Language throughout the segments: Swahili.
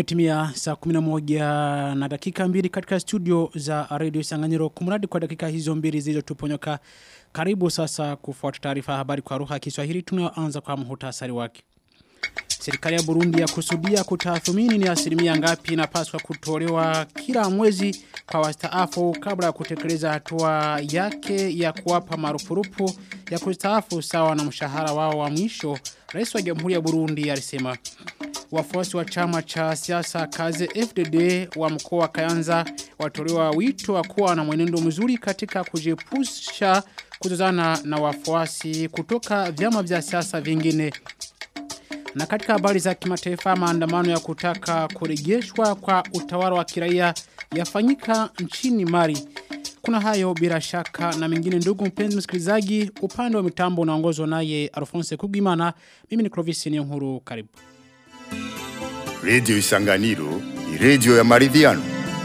Imetimia saa 11 na dakika mbili katika studio za Radio Sanganyiro kumradi kwa dakika hizo mbili zilizotuponyoka. Karibu sasa kufuata taarifa habari kwa lugha ya Kiswahili tunayoanza kwa muhtasari wake. Serikali ya Burundi ya kusudia kutathmini ni asilimia ngapi inapaswa kutolewa kila mwezi kwa wastaafu kabla ya kutekeleza hatua yake ya kuwapa marupurupu ya kustaafu sawa na mshahara wao wa mwisho. Rais wa Jamhuri ya Burundi alisema wafuasi wa chama cha siasa kaze FDD wa mkoa wa Kayanza watolewa wito wa kuwa na mwenendo mzuri katika kujepusha kuzozana na wafuasi kutoka vyama vya siasa vingine. Na katika habari za kimataifa maandamano ya kutaka kurejeshwa kwa utawala wa kiraia yafanyika nchini Mali. Kuna hayo bila shaka na mengine ndugu mpenzi msikilizaji upande wa mitambo unaongozwa naye Alphonse Kugimana mimi ni Clovis Niyonkuru karibu. Radio Isanganiro ni radio ya maridhiano.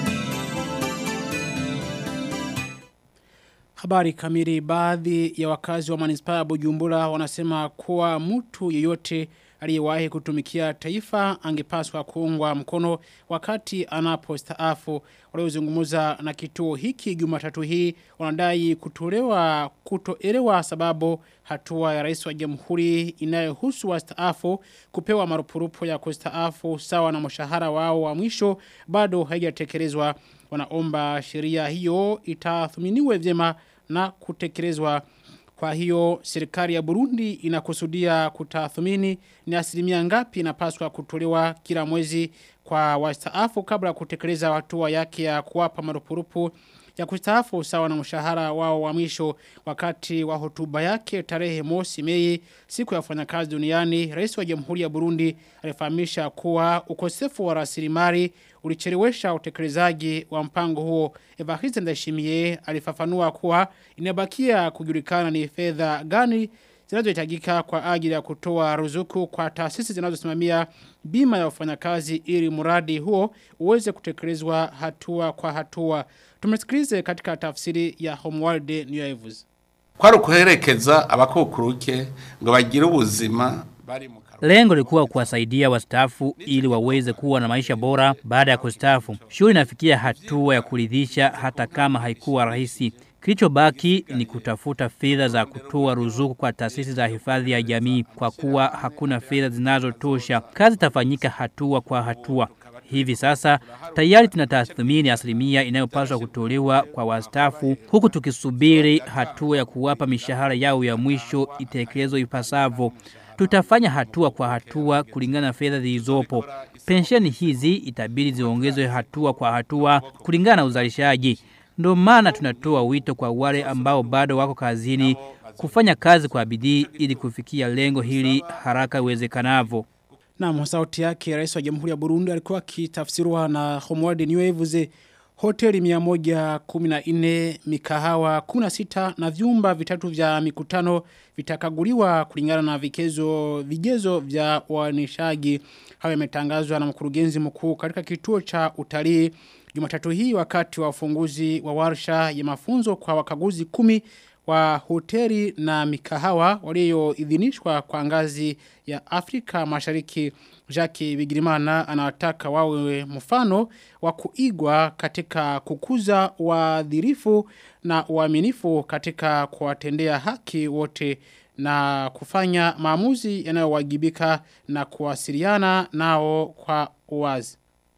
Habari kamili baadhi ya wakazi wa manispaa ya Bujumbura wanasema kuwa mtu yeyote aliyewahi kutumikia taifa angepaswa kuungwa mkono wakati anapostaafu waliozungumza na kituo hiki Jumatatu hii wanadai kutolewa kutoelewa sababu hatua ya rais wa jamhuri inayohusu wastaafu kupewa marupurupu ya kustaafu sawa na mshahara wao wa mwisho bado haijatekelezwa wanaomba sheria hiyo itathminiwe vyema na kutekelezwa kwa hiyo serikali ya Burundi inakusudia kutathmini ni asilimia ngapi inapaswa kutolewa kila mwezi kwa wastaafu kabla ya kutekeleza hatua yake ya kuwapa marupurupu ya kustaafu sawa na mshahara wao wa mwisho wakati wa hotuba yake tarehe mosi Mei siku ya wafanyakazi duniani rais wa Jamhuri ya Burundi alifahamisha kuwa ukosefu wa rasilimali ulichelewesha utekelezaji wa mpango huo Evariste Ndayishimiye alifafanua kuwa inabakia kujulikana ni fedha gani zinazohitajika kwa ajili ya kutoa ruzuku kwa taasisi zinazosimamia bima ya wafanyakazi ili mradi huo uweze kutekelezwa hatua kwa hatua. Tumesikilize katika tafsiri ya Homeworld New Evans. Kwari kuherekeza abakukuruke ngo bagire ubuzima bari mu Lengo lilikuwa kuwasaidia wastaafu ili waweze kuwa na maisha bora baada ya kustaafu. Shughuli inafikia hatua ya kuridhisha hata kama haikuwa rahisi. Kilichobaki ni kutafuta fedha za kutoa ruzuku kwa taasisi za hifadhi ya jamii kwa kuwa hakuna fedha zinazotosha. Kazi itafanyika hatua kwa hatua. Hivi sasa tayari tunatathmini asilimia inayopaswa kutolewa kwa wastaafu huku tukisubiri hatua ya kuwapa mishahara yao ya mwisho itekelezwe ipasavyo. Tutafanya hatua kwa hatua kulingana na fedha zilizopo. Pensheni hizi itabidi ziongezwe hatua kwa hatua kulingana na uzalishaji. Ndio maana tunatoa wito kwa wale ambao bado wako kazini kufanya kazi kwa bidii ili kufikia lengo hili haraka iwezekanavyo. Na sauti yake rais wa Jamhuri ya Burundi alikuwa kitafsiriwa na Homeworld New Waves hoteli 114 mikahawa 16 na vyumba vitatu vya mikutano vitakaguliwa kulingana na vikezo vigezo vya wanishaji hayo yametangazwa na mkurugenzi mkuu katika kituo cha utalii Jumatatu hii wakati wa ufunguzi wa warsha ya mafunzo kwa wakaguzi kumi wa hoteli na mikahawa walioidhinishwa kwa ngazi ya Afrika Mashariki Jackie Bigirimana anawataka wawe mfano wa kuigwa katika kukuza wadhirifu na uaminifu katika kuwatendea haki wote na kufanya maamuzi yanayowajibika na kuwasiliana nao kwa uwazi.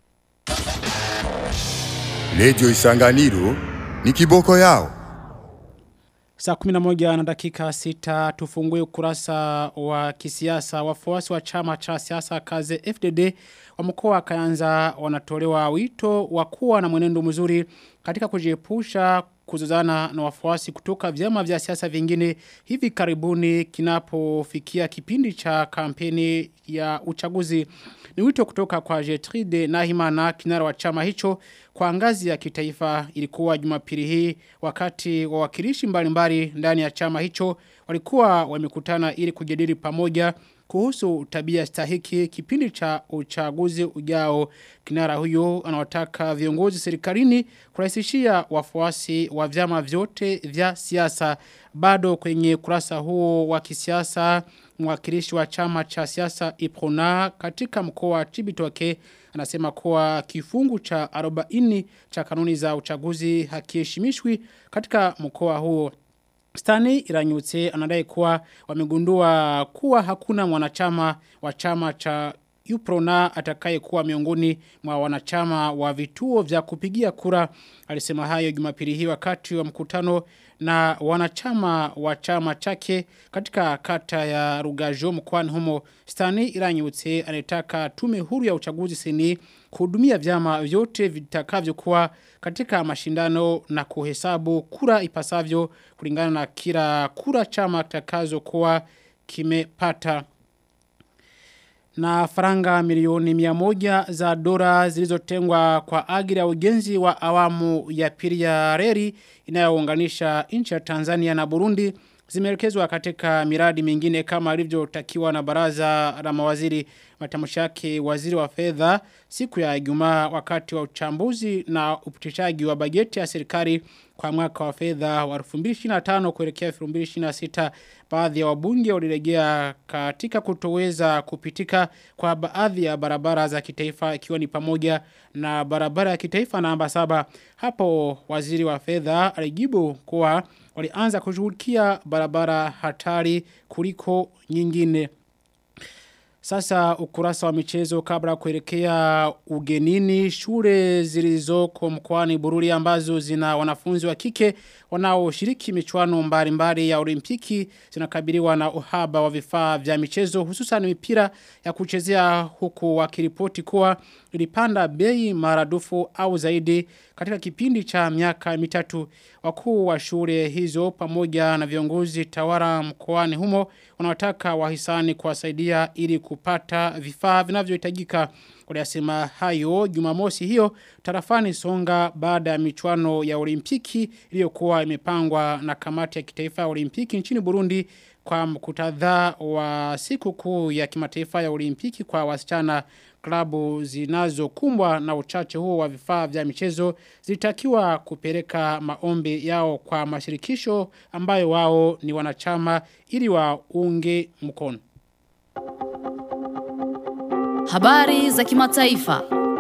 Radio Isanganiro ni kiboko yao. Saa 11 na dakika 6 tufungue ukurasa wa kisiasa wafuasi wa chama cha siasa kaze FDD wa mkoa wa Kayanza wanatolewa wito wa kuwa na mwenendo mzuri katika kujiepusha kuzozana na wafuasi kutoka vyama vya siasa vingine hivi karibuni kinapofikia kipindi cha kampeni ya uchaguzi ni wito kutoka kwa Jetride Nahimana kinara wa chama hicho kwa ngazi ya kitaifa ilikuwa jumapili hii wakati wawakilishi mbalimbali ndani ya chama hicho walikuwa wamekutana ili kujadili pamoja kuhusu tabia stahiki kipindi cha uchaguzi ujao kinara huyo anawataka viongozi serikalini kurahisishia wafuasi wa vyama vyote vya siasa bado kwenye kurasa huo wa kisiasa mwakilishi wa chama cha siasa Iprona katika mkoa wa Chibitoke anasema kuwa kifungu cha 40 cha kanuni za uchaguzi hakiheshimishwi katika mkoa huo Stani Iranyutse anadai kuwa wamegundua kuwa hakuna mwanachama wa chama cha Uprona atakaye kuwa miongoni mwa wanachama wa vituo vya kupigia kura. Alisema hayo jumapili hii wakati wa mkutano na wanachama wa chama chake katika kata ya Rugajo mkoani humo. Stani Iranyutse anataka tume huru ya uchaguzi seni kuhudumia vyama vyote vitakavyokuwa katika mashindano na kuhesabu kura ipasavyo kulingana na kila kura chama kitakazo kuwa kimepata na faranga milioni miamoja za dola zilizotengwa kwa ajili ya ujenzi wa awamu ya pili ya reli inayounganisha nchi ya Tanzania na Burundi zimeelekezwa katika miradi mingine kama ilivyotakiwa na baraza la mawaziri matamshi yake waziri wa fedha siku ya Ijumaa wakati wa uchambuzi na upitishaji wa bajeti ya serikali kwa mwaka wa fedha wa 2025 kuelekea 2026 baadhi ya wabunge walirejea katika kutoweza kupitika kwa baadhi ya barabara za kitaifa ikiwa ni pamoja na barabara ya kitaifa namba saba hapo waziri wa fedha alijibu kuwa walianza kushughulikia barabara hatari kuliko nyingine sasa ukurasa wa michezo kabla kuelekea ugenini shule zilizoko mkoani Bururi ambazo zina wanafunzi wa kike wanaoshiriki michuano mbalimbali ya olimpiki zinakabiliwa na uhaba wa vifaa vya michezo hususan mipira ya kuchezea huku wakiripoti kuwa ilipanda bei maradufu au zaidi katika kipindi cha miaka mitatu wakuu wa shule hizo pamoja na viongozi tawara mkoani humo wanataka wahisani kuwasaidia ili kupata vifaa vinavyohitajika Waliasema hayo jumamosi hiyo tarafani songa baada ya michuano ya olimpiki iliyokuwa imepangwa na kamati ya kitaifa ya olimpiki nchini Burundi kwa mkutadha wa siku kuu ya kimataifa ya olimpiki kwa wasichana klabu zinazokumbwa na uchache huo wa vifaa vya michezo zilitakiwa kupeleka maombi yao kwa mashirikisho ambayo wao ni wanachama ili waunge mkono. Habari za kimataifa.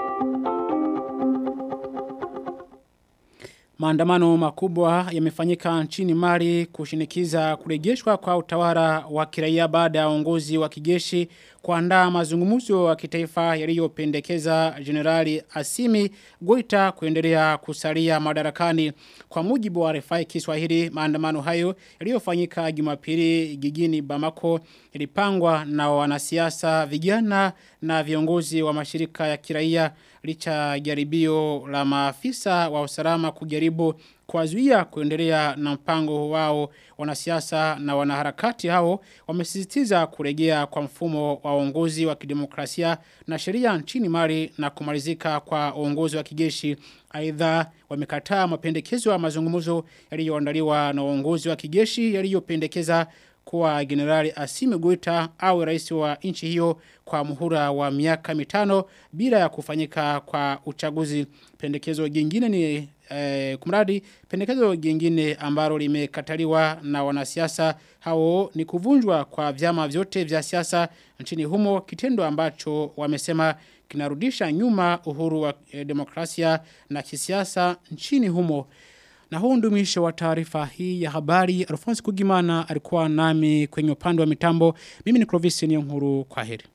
Maandamano makubwa yamefanyika nchini Mali kushinikiza kurejeshwa kwa utawala wa kiraia baada ya uongozi wa kijeshi kuandaa mazungumzo ya kitaifa yaliyopendekeza Generali Asimi Goita kuendelea kusalia madarakani. Kwa mujibu wa RFI Kiswahili, maandamano hayo yaliyofanyika Jumapili jijini Bamako yalipangwa na wanasiasa vijana na viongozi wa mashirika ya kiraia licha jaribio la maafisa wa usalama kujaribu kuwazuia kuendelea na mpango wao wanasiasa na wanaharakati hao wamesisitiza kurejea kwa mfumo wa uongozi wa kidemokrasia na sheria nchini Mali na kumalizika kwa uongozi wa kijeshi aidha wamekataa mapendekezo ya mazungumzo yaliyoandaliwa na uongozi wa kijeshi yaliyopendekeza kuwa generali Asimi Goita au rais wa nchi hiyo kwa muhula wa miaka mitano bila ya kufanyika kwa uchaguzi. Pendekezo jingine ni eh, kumradi pendekezo jingine ambalo limekataliwa na wanasiasa hao ni kuvunjwa kwa vyama vyote vya siasa nchini humo kitendo ambacho wamesema kinarudisha nyuma uhuru wa eh, demokrasia na kisiasa nchini humo. Na huu ndio mwisho wa taarifa hii ya habari. Alphonse Kugimana alikuwa nami kwenye upande wa mitambo. Mimi ni Clovis Niyonkuru kwa heri.